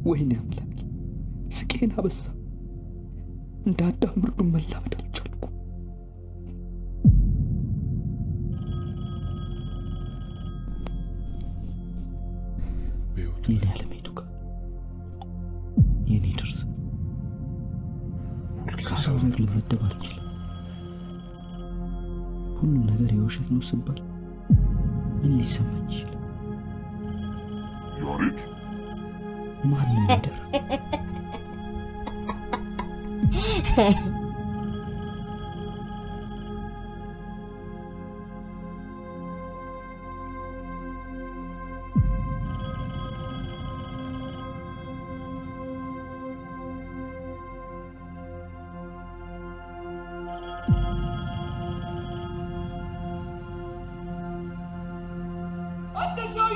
ወይኔ አምላኬ ስቄን አበዛ። እንደ አዳም ብርዱን መላመድ አልቻልኩ። የኔ አለሜቱ ጋር የኔ ድርስ ከሰው ዘር ልመደብ አልችልም። ሁሉም ነገር የውሸት ነው ስባል ምን ሊሰማኝ ይችላል? ያሬድ ማንም ይደራ አትስማ